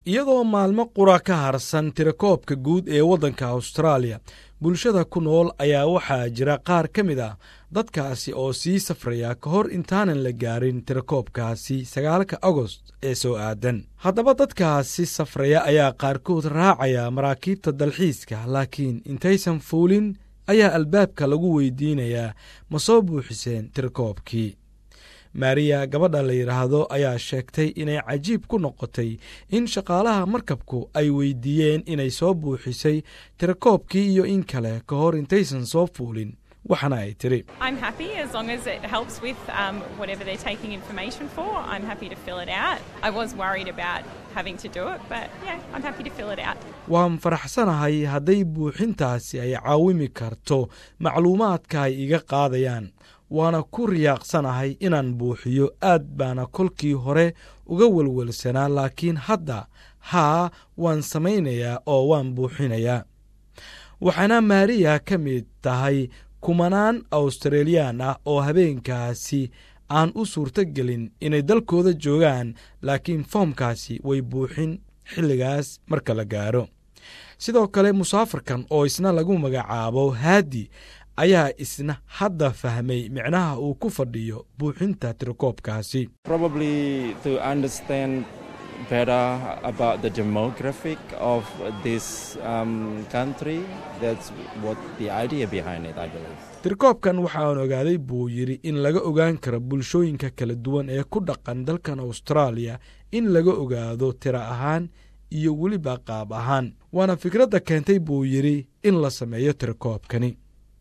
iyadoo maalmo qura ka harsan tirakoobka guud ee waddanka austraaliya bulshada ku nool ayaa waxaa jira qaar ka mid ah dadkaasi oo sii safraya ka hor intaanan la gaarin tirakoobkaasi sagaalka agost ee soo aadan haddaba dadkaasi safraya ayaa qaarkood raacaya maraakiibta dalxiiska laakiin intaysan fuulin ayaa albaabka lagu weydiinayaa ma soo buuxiseen tirakoobkii maariya gabadha la yidhaahdo ayaa sheegtay inay cajiib ku noqotay in shaqaalaha markabku ay weydiiyeen inay soo buuxisay tirakoobkii iyo in kale ka hor intaysan soo fuulin waxaana ay tidhi waan faraxsanahay hadday buuxintaasi ay caawimi karto macluumaadka ay iga qaadayaan waana ku riyaaqsanahay inaan buuxiyo aad baana kolkii hore uga welwelsanaa laakiin hadda haa waan samaynayaa oo waan buuxinayaa waxaana maariya ka mid tahay kumanaan awstraliyaan ah oo habeenkaasi aan u suurto gelin inay dalkooda joogaan laakiin foomkaasi way buuxin xilligaas marka la gaaro sidoo kale musaafirkan oo isna lagu magacaabo haadi ayaa isna hadda fahmay micnaha uu ku fadhiyo buuxinta tirakoobkaasi tirakoobkan waxaan ogaaday buu yidhi in laga ogaan karo bulshooyinka kala duwan ee ku dhaqan dalkan austraaliya in laga ogaado tira ahaan iyo weliba qaab ahaan waana fikradda keentay buu yidhi in la sameeyo tirakoobkani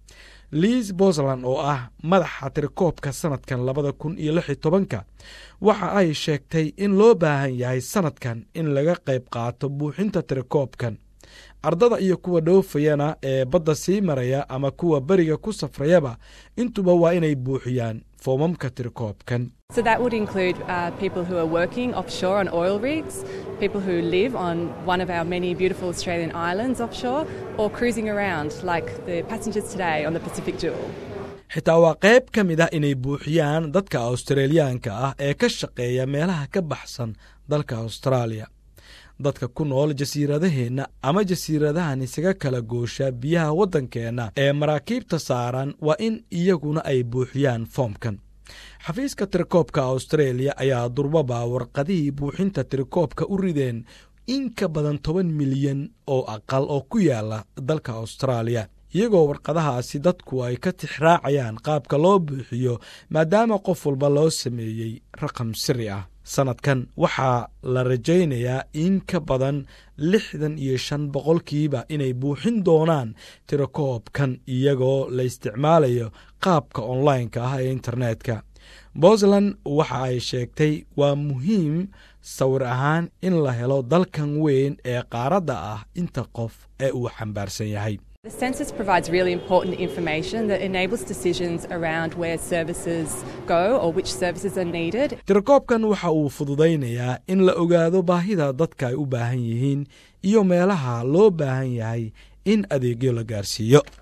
liis bosland oo ah madaxa tirakoobka sannadkan labada kun iyo lix iyo tobanka waxa ay sheegtay in loo baahan yahay sannadkan in laga qayb qaato buuxinta tirakoobkan ardada iyo kuwa dhoofayana ee badda sii maraya ama kuwa beriga ku safrayaba intuba waa inay buuxiyaan foomamka tirakoobkan So that would include uh, people who are working offshore on oil rigs, people who live on one of our many beautiful Australian islands offshore, or cruising around like the passengers today on the Pacific Jewel. xitaa waa qayb ka mid ah inay buuxiyaan dadka australiyaanka ah ee ka shaqeeya meelaha ka baxsan dalka austraaliya dadka ku nool jasiiradaheenna ama jasiiradahan isaga kala goosha biyaha waddankeenna ee maraakiibta saaran waa in iyaguna ay buuxiyaan foomkan xafiiska tirakoobka austareeliya ayaa durbaba warqadihii buuxinta tirakoobka u rideen in ka badan toban milyan oo aqal oo ku yaala dalka austraaliya iyagoo warqadahaasi dadku ay ka tixraacayaan qaabka loo buuxiyo maadaama qof walba loo sameeyey raqam siri ah sannadkan waxaa la rajaynayaa in ka badan lixdan iyo shan boqolkiiba inay buuxin doonaan tirakoobkan iyagoo la isticmaalayo qaabka onlineka ah ee internetka puntland waxa ay sheegtay waa muhiim sawir ahaan in la helo dalkan weyn ee qaaradda ah inta qof ee uu xambaarsan yahay The census provides really important information that enables decisions around where services go or which services are needed. tirakoobkan waxa uu fududaynayaa in la ogaado baahida dadka ay u baahan yihiin iyo meelaha loo baahan yahay in adeegyo la gaarsiiyo